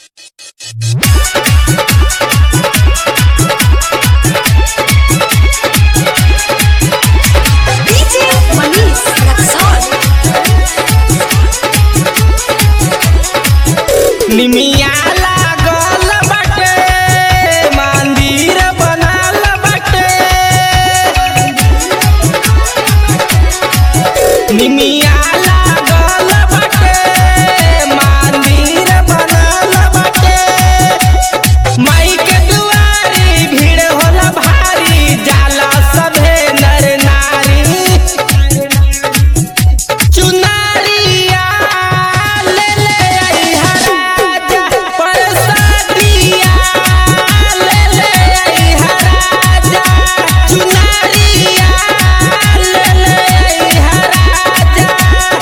DJ Manish Raksol निमिया लागल बाटे मंदिर बनल बाटे निमिया लागल बाटे मंदिर बनल बाटे माई के दुआरी भीड़ होला भारी जाला सभे नर नारी चुनरिया ले ले अइहा राजा परसादिया ले ले अइहा राजा चुनरिया ले ले अइहा राजा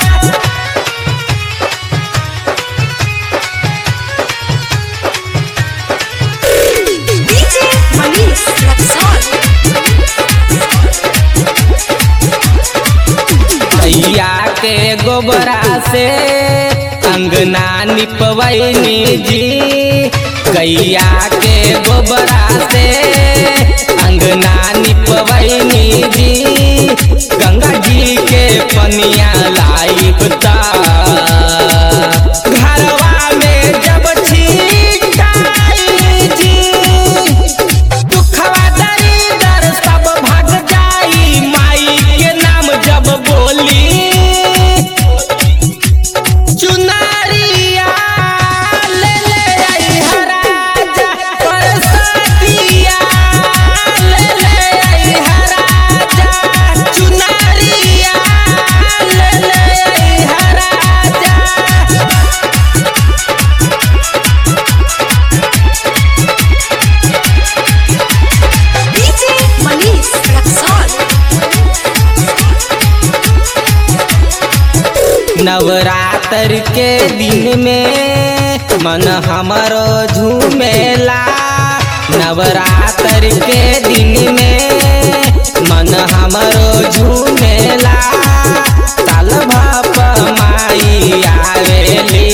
DJ Manish Raksol भैया के गोबरा से अंगना निपवैनी जी गैया के गोबरा से अंगना निपवैनी जी गंगा जी के पनिया लाइब ता घरवा में जब छीटाई जी दुखवा दरिदर सब भाग जाई माई के नाम जब बोली चुनरिया ले ले अइहा राजा परसादिया ले ले अइहा राजा चुनरिया ले ले अइहा राजा DJ Manish Raksol नवरात्र के दिन में मन हमरो झूमेला नवरात्र के दिन में मन हमरो झूमेला साल भप माई आवेली